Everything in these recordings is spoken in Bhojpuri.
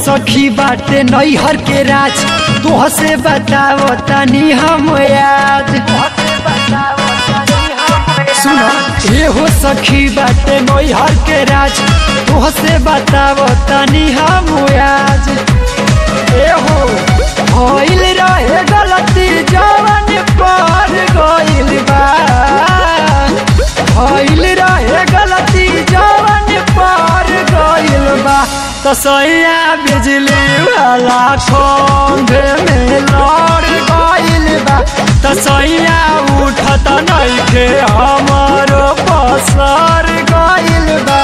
सखी बाटे नैहर के राज तोह से बताओ तनी हम याद सुनो एहो सखी बाटे नैहर के राज तोह से बताओ तनी हम याद एहो भइल रहे गलती जवन पर गइल बा भइल रहे गलती जवन पर गइल बा तसैया बिजली वाला खंभे में लड़ गइल बा तसैया उठत नइखे हमरो पसर गइल बा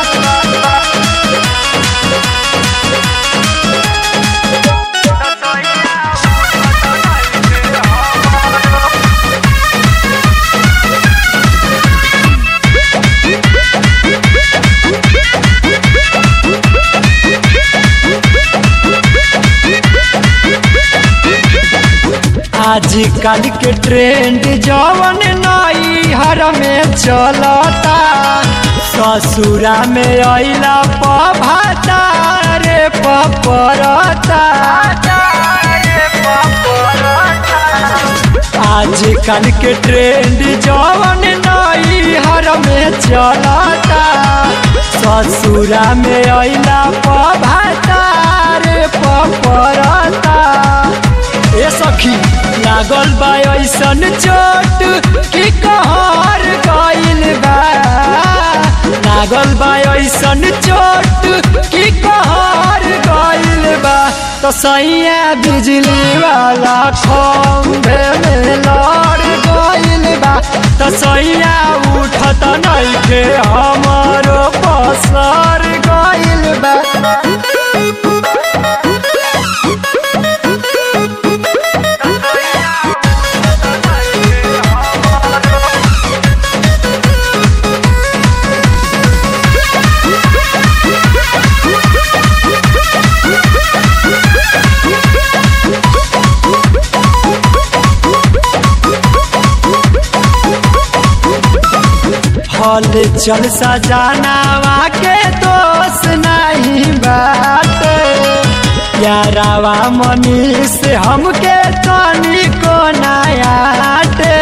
आजकल के ट्रेंड जवन नई हर में चलता ससुरा में अला पभाता रे पपरता आजकल के ट्रेंड जवन नई हर में चलता ससुरा में अला पभाता रे पपरता ए सखी लागल बा ऐसन चोट कि कहर गइल बा लागल बा ऐसन चोट कि कहर गइल बा तो सैया बिजली वाला खंभे में लड़ गइल बा तो सैया उठत नइखे हमरो पसर गइल बा हल चल सजानावा के दोष नहीं बाटे यारावा मनी से हमके तनी को नयाटे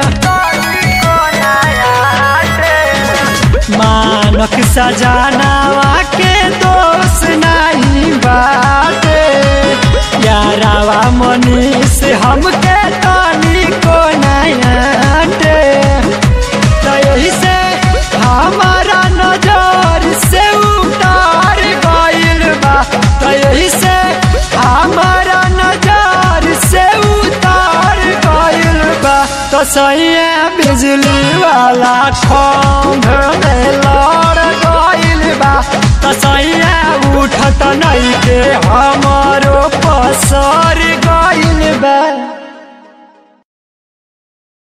मानक सजानावा के दोष नहीं बाटे यारावा मनी से हमके तनी को नयाटे तो यही से हमारा नजर से उतार गइल बा तो यही से हमारा नजर से उतार गइल बा तो सैया बिजली वाला खंभ में लड़ गइल बा तो सैया उठत नहीं के हमारो पसर